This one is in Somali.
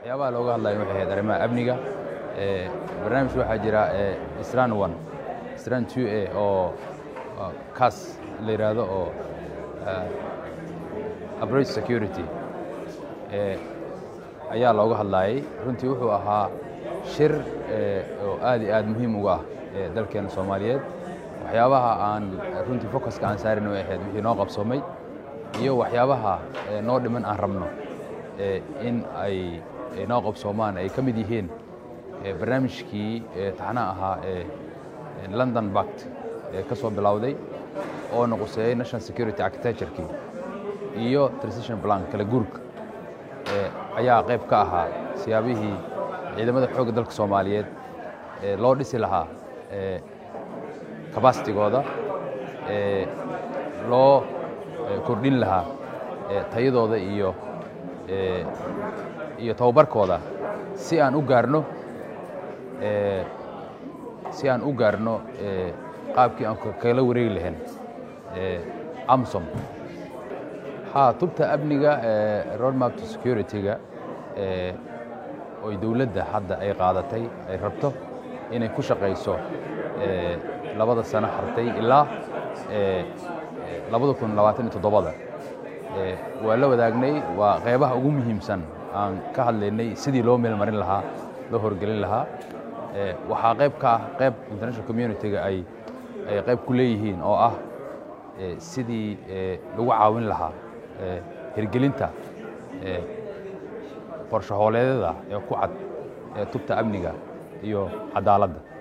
waxyaabaha looga hadlayo waxay ahayd arrimaha amniga barnaamij waxaa jira stran one stran two a oo cas la yidhaahdo oo approach security ayaa looga hadlaayay runtii wuxuu ahaa shir oo aad iyo aad muhiim uga ah dalkeena soomaaliyeed waxyaabaha aan runtii focuska aan saarin way ahayd wixii noo qabsoomay iyo waxyaabaha noo dhiman aan rabno in ay noo qabsoomaan ay ka mid yihiin barnaamijkii taxnaha ahaa ee london bact ee ka soo bilowday oo noquseeyey national security architecturekii iyo transition plan kala guurka ayaa qayb ka ahaa siyaabihii ciidamada xoogga dalka soomaaliyeed loo dhisi lahaa kabaasitigooda loo kordhin lahaa tayadooda iyo iyo tababarkooda si aan u gaarno si aan u gaarno qaabkii aan kala wareegi lahayn amsom ha tubta amniga roadmap to security-ga oy dowladda hadda ay qaadatay ay rabto inay ku shaqayso labada sano hartay ilaa labada kun labaatan iyo toddobada waa la wadaagnay waa qaybaha ugu muhiimsan aan ka hadlaynay sidii loo meelmarin lahaa loo horgelin lahaa waxaa qayb ka ah qayb international community-ga ay ay qayb ku leeyihiin oo ah sidii lagu caawin lahaa hirgelinta qorshahooleedyada ee ku cad ee tubta amniga iyo cadaaladda